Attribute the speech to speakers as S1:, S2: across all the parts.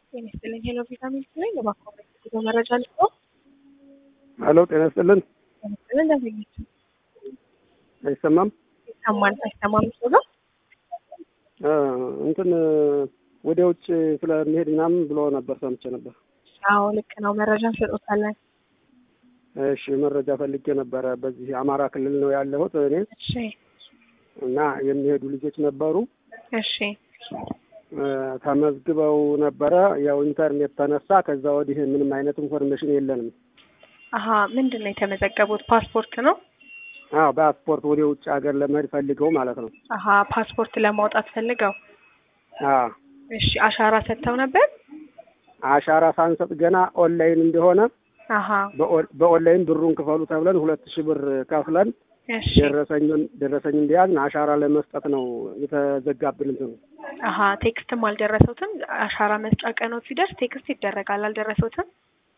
S1: ጤና ይስጥልኝ። ሄሎ ቪታሚን ነኝ። እባክዎ በስልክ መረጃ ልስጦ።
S2: ሄሎ ጤና ይስጥልን።
S1: ጤና ይስጥልን። እንደምናችሁ?
S2: አይሰማም?
S1: ይሰማል አይሰማም? ሰው ነው
S2: እ እንትን ወደ ውጭ ስለሚሄድ ምናምን ብሎ ነበር ሰምቼ ነበር።
S1: አዎ ልክ ነው። መረጃ እንሰጦታለን።
S2: እሺ መረጃ ፈልጌ ነበረ። በዚህ አማራ ክልል ነው ያለሁት እኔ
S1: እሺ
S2: እና የሚሄዱ ልጆች ነበሩ
S1: እሺ
S2: እ ተመዝግበው ነበረ። ያው ኢንተርኔት ተነሳ። ከዛ ወዲህ ምንም አይነት ኢንፎርሜሽን የለንም።
S1: አሀ ምንድን ነው የተመዘገቡት? ፓስፖርት ነው?
S2: አዎ ፓስፖርት ወደ ውጭ ሀገር ለመሄድ ፈልገው ማለት ነው።
S1: አሀ ፓስፖርት ለማውጣት ፈልገው።
S2: አዎ
S1: እሺ አሻራ ሰጥተው ነበር?
S2: አሻራ ሳንሰጥ ገና ኦንላይን እንደሆነ
S1: አሀ
S2: በኦን- በኦንላይን ብሩን ክፈሉ ተብለን ሁለት ሺህ ብር ከፍለን
S1: እሺ
S2: ደረሰኙን ደረሰኝ እንደያዝን አሻራ ለመስጠት ነው የተዘጋብን እንትኑ።
S1: አሀ ቴክስትም አልደረሰውትም? አሻራ መስጫ ቀኖት ሲደርስ ቴክስት ይደረጋል። አልደረሰውትም?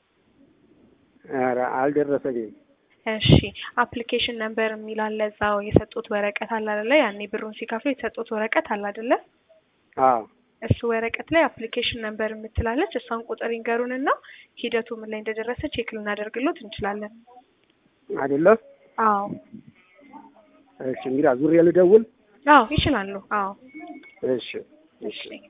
S2: ኧረ አልደረሰኝም።
S1: እሺ አፕሊኬሽን ነምበር የሚል አለ እዛው የሰጡት ወረቀት አለ አይደለ? ያኔ ብሩን ሲከፍሉ የተሰጡት ወረቀት አለ አይደለ?
S2: አዎ
S1: እሱ ወረቀት ላይ አፕሊኬሽን ነምበር የምትላለች እሷን ቁጥር ይንገሩንና ሂደቱ ምን ላይ እንደደረሰ ቼክ ልናደርግሎት እንችላለን።
S2: አይደለ?
S1: አዎ
S2: እሺ እንግዲህ ዙሬ ልደውል።
S1: አዎ ይችላሉ። አዎ
S2: እሺ
S1: እሺ